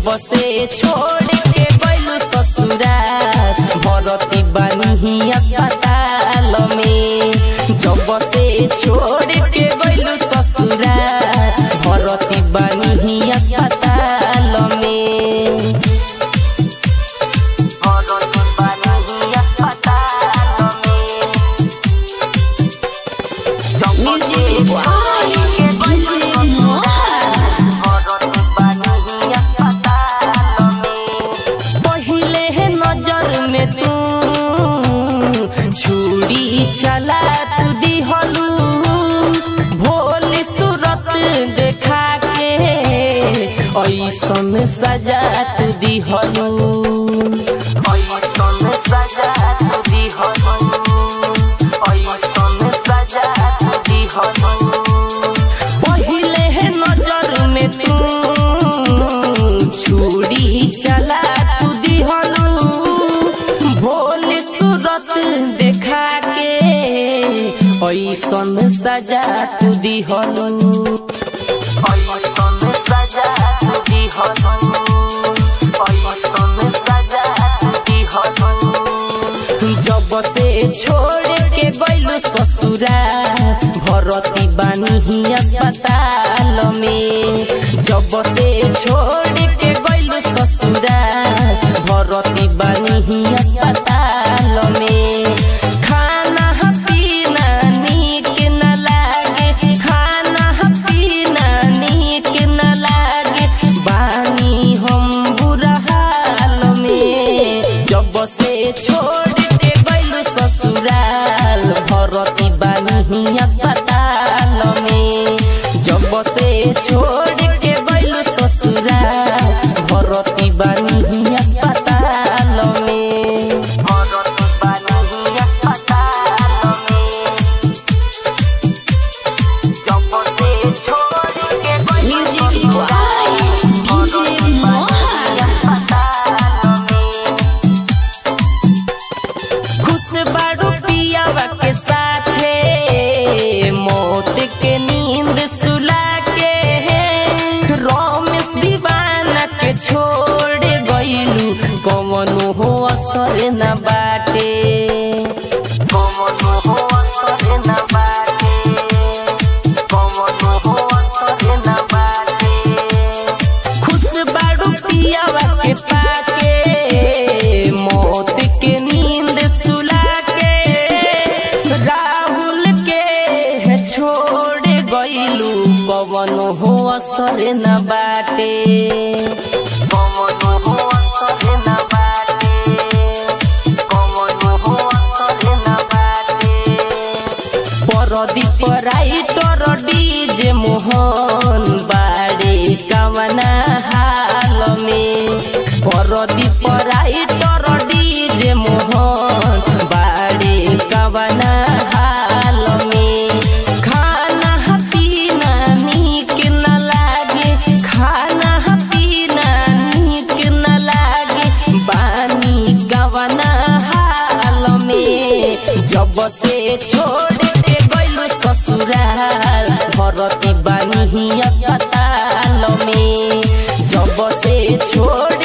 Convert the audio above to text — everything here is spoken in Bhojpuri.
से छोड़ के गइलू ससुराल भरती बानी अस्पताल में जब से छोड़ के गइलू ससुराल भरती बानी अस्पताल में भरती बानी अस्पताल में Music by DJ Mohan. पहिले है नजर में तू छुरी चला तू दिहलू भोली सूरत देखा के ऐसन सजा तू दिहलू ऐसन सजा तू दिहलू ऐसन सजा तू दिहलू पहिले है नजर में तू छुरी चला तू दिहलू भोली सूरत देखा के ऐसन सजा तू दिहलू ऐसन सजा तू दिहलू ऐसन सजा तू दिहलू जब से छोड़ के गइलू ससुरा भरती बानी अस्पताल में जब से छोड़ के गइलू ससुरा भरती बानी अस्पताल में खाना पीना नीक न लागे खाना पीना नीक न लागे बानी हम बुरा हाल में जब से छोड़ के गइलू ससुराल भरती बानी अस्पताल में जब से छोड़ के गइलू ससुराल भरती बानी अस्पताल में भरती बानी अस्पताल में जब से छोड़ के गइलू Music by DJ Mohan. खुश बाड़ू पियावा के साथे मौत के नींद सुला के रोमेश दीवाना के छोड़ गइलू कवनो हो असर न बाटे कवनो हो असर न बाटे कवनो हो असर न बाटे खुश बाड़ू पियावा के पाके मौत के नींद सुला के राहुल के छोड़ गइलू पवन हो असर न बाटे पवन हो असर न बाटे पवन हो असर न बाटे परदीप राइटर डीजे मोहन बारे कवना हाल में परदीप राइटर डीजे मोहन बारे कवना हाल में खाना पीना नीक न लागे खाना पीना नीक न लागे बानी गवना हाल में जब से छोड़ के गइलू ससुराल भरती बानी अस्पताल में जब से छोड़